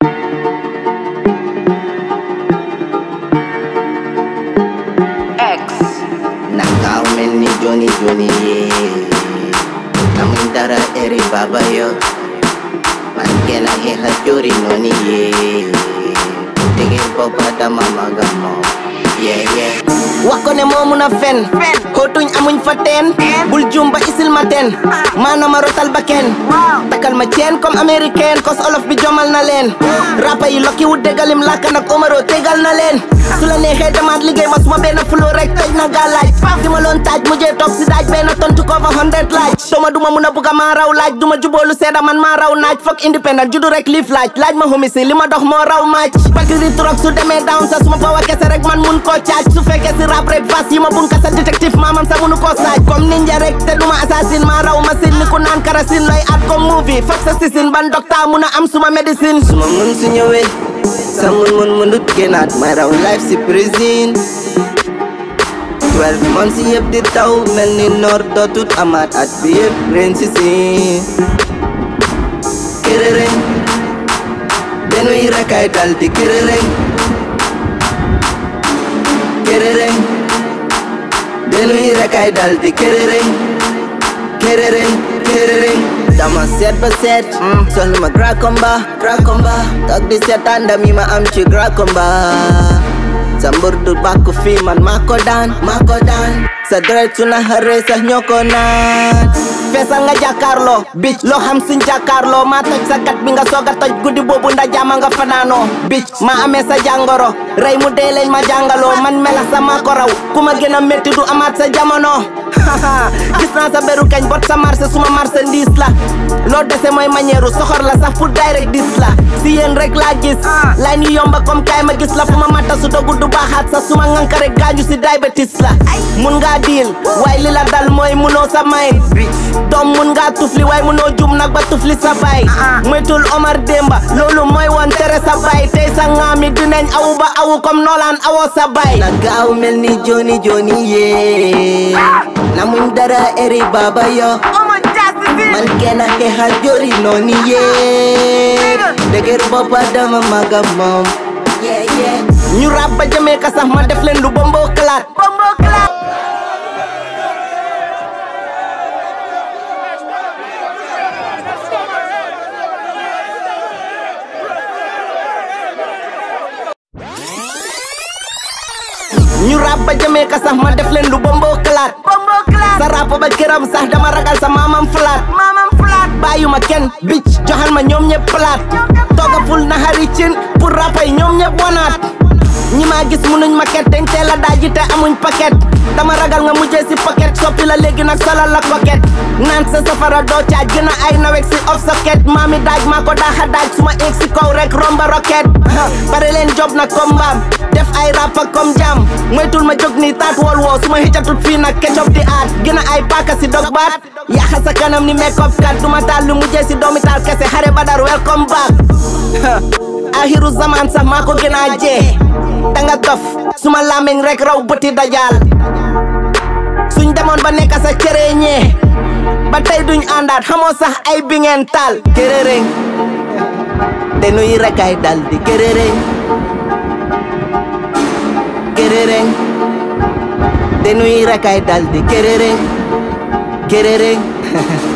X. Nakau mel ni Johnny Johnny yeah. Namin dara eri baba yo Man kena heha juri noni yeah. Tingin popa dama magamo Yeah yeah wax ko ne moo mun a fen xóotuñ amuñ fa teen bul jumba isil ma teen maana ma rotal ba kenn takal ma ceen comme américaine kos olof bi jomal na leen rapa yi lokki wu déggalim làkk nag omaro tegal na leen su la neexee demaat liggéey ma suma benn flow rek toj na gaa laaj di ma loon taaj mujjee toog si daaj benn tontu ko fa hundred laaj doma duma mun a bugga maa raw laaj duma juboolu seeda man maa raw naaj foog independent juddu rek liif laaj laaj ma homisi li ma dox moo raw maaj batiri trok su demee down sa suma powa kese rek man mun koo caaj su fekkee si rap rek fas yi ma bun kasa détective maamam sa munu koo saaj comme ninja rek te duma assassin maa raw machine ni ku naan karasin looy at comme movie foog sa sisin ban docteur mun a am suma médecine Suma mun su ñëwee sa mun mun munut génnaat may raw life si prison 12 months yëpp di taw mel ni noor dootut amaat at bi yëpp ren si siin kërërëñ denuy rekay dal di kërërëñ kërërëñ denuy rekay dal di kërërëñ kërërëñ kërërëñ dama seet ba seet soxla ma grand combat grand combat toog di seetaan ndam yi ma am ci grand combat sa mbër du bàkku fii man maa ko daan maa ko daan sa deret su na xaree sax ñoo ko naan feesal nga jàkkaarloo bic loo xam suñ jàkkaarloo maa toj sa gat bi nga soog a toj guddi boobu nda jaama nga fanaanoo bic maa amee sa jàngoro rey mu dee leen ma jàngaloo man melax sa maa ko raw ku ma gën a métti du amaat sa jamono gis naa sa beru kañ bot sa marché suma marchandise la loo dese mooy manière soxor la sax pour direct dis la si yéen rek laa gis lay ni yomba comme kaay ma gis la fu ma matta su dogu du baaxaat sa suma nganka rek gaañu si diabetes la mun ngaa diil waaye li la dal mooy munoo sa may doom mun ngaa tufli waaye munoo jum nag ba tufli sa baay moytul Omar Demba loolu mooy woon tere sa baay tey sa ngaami dinañ awu ba awu comme noolaan awoo sa baay na gaaw mel ni joni joni yee na muñ dara eri baba yo man kena xeexal jori nooni yee dëgër boppa dama maga moom yeah yeah ñu rab ba jëmee ka sax ma def leen lu bomboo kalaat ñu rab ba jëmee ka sax ma def leen lu bomboo kalaat sa rap ba këram sax dama ragal sa maamam falaat bàyyuma kenn bic joxal ma ñoom ñëpp palaat tooga ful na xari cin pour rapay ñoom ñëpp wanaat ñi ma gis munuñ maquette dañ teel a daaji te amuñ paquet dama ragal nga mujjee si paquet soppi la léegi nag solal la coquette naan sa safara doo caaj gën a ay nawek si off socket maami daaj maa ko daaxa daaj suma eeg si kaw rek romba rocket pare leen job nag comme mbaam def ay rap ak comme jam moytul ma jóg ni taat wol woo suma xëccatut fii nag ketchup di aat gën a ay paaka si dog baat yaxa sa kanam ni make up kat duma taal lu mujjee si doomi taal kese xare badar welcome back axiru zaman sax maa ko gën a jee danga dof suma làmmiñ rek raw bëti dajaal suñ demoon ba nekk sa cere ñee ba tey duñ àndaat xamoo sax ay bi ngeen taal kërërëñ denuy rekay dal di kërërëñ kërërëñ denuy rekay dal di kërërëñ kërërëñ